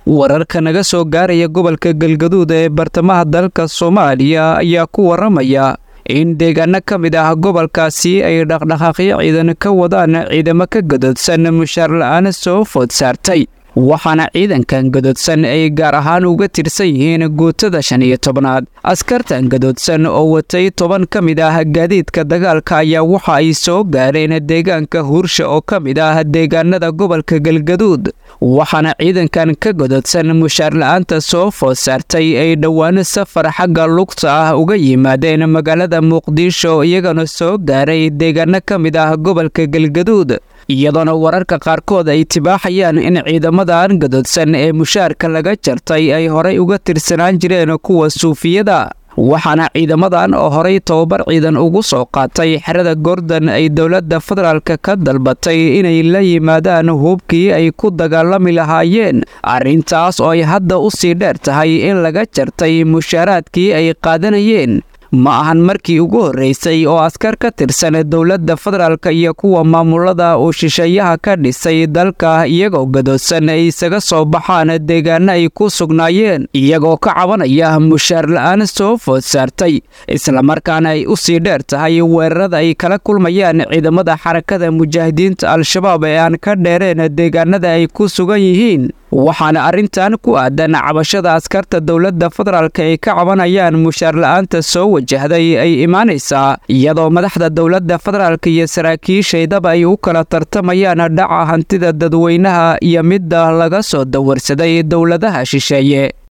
wararka naga soo gaaraya gobolka galgaduud ee bartamaha dalka soomaaliya ayaa ku waramaya in deegaano ka mid ah gobolkaasi ay dhaqdhaqaaqyo ciidan ka wadaan ciidamo ka gadoodsan mushaar la-aan soo food saartay waxaana ciidankan gadoodsan ay gaar ahaan uga tirsan yihiin guutada shan iyo tobnaad askartan gadoodsan oo watay toban ka mid ah gaadiidka dagaalka ayaa waxa ay soo gaareen deegaanka huursha oo ka mid ah deegaanada gobolka galgaduud waxaana ciidankan ka gadoodsan mushaar la-aanta soo food saartay ay dhowaan safar xagga lugta ah uga yimaadeen magaalada muqdisho iyagana soo gaaray deegaano ka mid ah gobolka galgaduud iyadoona wararka qaarkood ay tibaaxayaan in ciidamadan gadoodsan ee mushaarka laga jartay ay horay uga tirsanaan jireen kuwa suufiyada waxaana ciidamadan oo horay tobabar ciidan ugu soo qaatay xerada gordon ay dowladda federaalk ka dalbatay inay la yimaadaan hubkii ay ku dagaalami lahaayeen arrintaas oo ay hadda u sii dheer tahay in laga jartay mushaaraadkii ay qaadanayeen ma ahan markii ugu horreysay oo askar ka tirsan dowladda federaalka iyo kuwa maamulada uu shisheeyaha ka dhisay dalka iyagoo gadoodsan ay isaga soo baxaan deegaano ay ku sugnaayeen iyagoo ka cabanaya mushaar la-aan soo food saartay islamarkaana ay u sii dheer tahay weerarada ay kala kulmayaan ciidamada xarakada mujaahidiinta al-shabaab ee aan ka dheereen deegaanada ay ku sugan yihiin waxaana arrintan ku aadan cabashada askarta dowladda federaalk ay ka cabanayaan mushaar la-aanta soo wajahday ay imaanaysaa iyadoo madaxda dowladda federaalk iyo saraakiishaydaba ay u kala tartamayaan dhaca hantida dadweynaha iyo midda laga soo dawarsaday dowladaha shisheeye